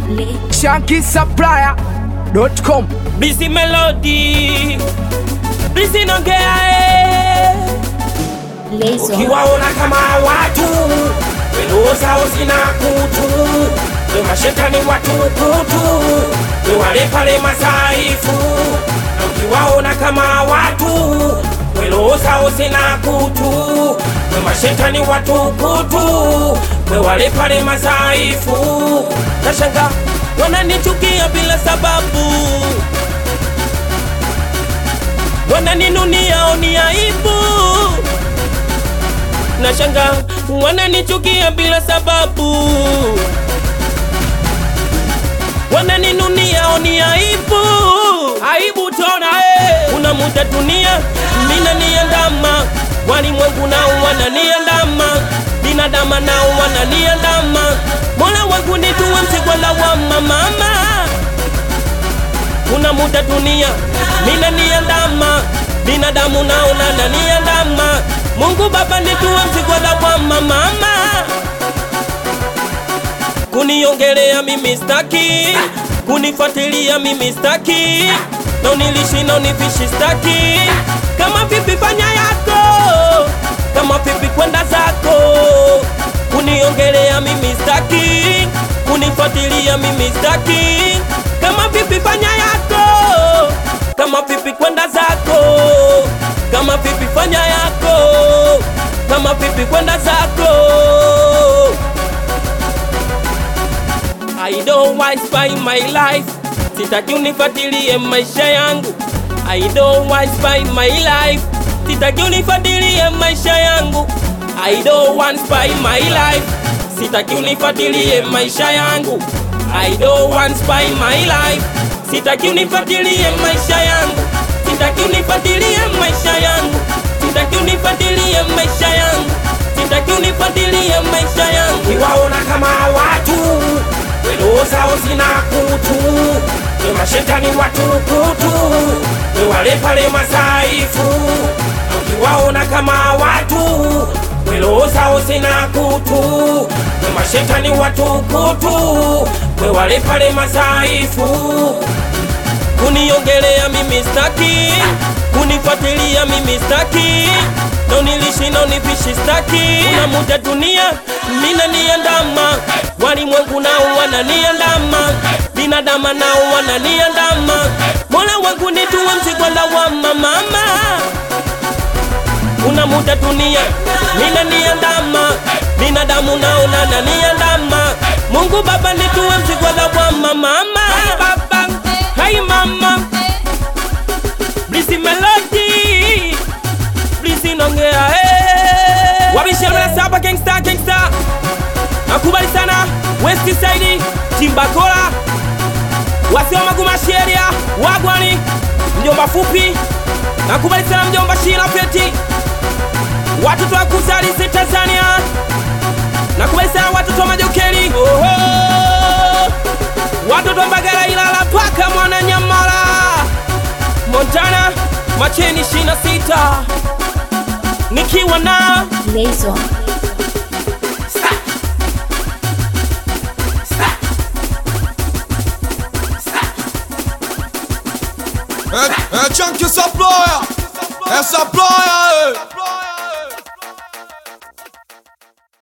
shankisupplier.com Busy melody Busy nongea eh Lezo. Ukiwaona kama watu Welo zao zina kutu We mashetani watu kutu We wale pale masaifu Na ukiwaona kama watu Welo zao zina kutu We mashetani watu kutu We wale pale masaifu Nashanga wananichukia bila sababu wananinunia oni aibu na shanga wananichukia bila sababu wananinunia oni aibu aibu tona eh. una muda dunia mina niandama walimwengu nao wananiandama binadama nao wananiandama mola wangu nituwe msigwala wa mamama kuna muda dunia mina niandama binadamu nao nananiandama mungu baba nituwe mzigola wa mamama kuniongelea mimi staki kunifuatilia mimi staki na unilishi na unifishi staki kama vipi fanya yako kama vipi kwenda zako kuniongelea mimi staki kunifuatilia mimi staki kama vipi fanya yako kama vipi kwenda zako kama vipi fanya yako kama vipi kwenda zako I don't want spy my life sitaki unifuatilie maisha yangu I don't want spy my life sitaki unifuatilie maisha yangu I don't want spy my life sitaki unifuatilie maisha yangu I don't want spy my life sitaki unifuatilie maisha yangu sitaki unifuatilie maisha yangu sitaki unifuatilie maisha yangu sitaki unifuatilie maisha yangu kiwaona kama watu welo zao zina kutu we mashetani watu kutu we wale pale masaifu ukiwaona kama watu welo zao zina kutu we mashetani watu kutu we wale pale masaifu kuniongelea mimi staki kunifuatilia mimi staki na unilishi na unifishi staki una muda dunia mina niandama walimwengu nao wananiandama binadama nao wananiandama mola wangu nituwe mzigwala wa mamama una muda dunia mina niandama binadamu nao nananiandama mungu baba nituwe mzigwala wa mamama baba hai mama blisi melody blisi nongea hey. wabishemela saba gangsta gangsta nakubali sana west side timbakola wasiwa magumasheria wagwani mjomba fupi nakubali sana mjomba shila feti watoto wa kuzalise tanzania nakubali sana watoto wa majokeli Oho! watoto wa mbagala ilala paka mwana nyamala montana macheni 26 nikiwa na Lezo. É, é Chunky Supplier! É Supplier!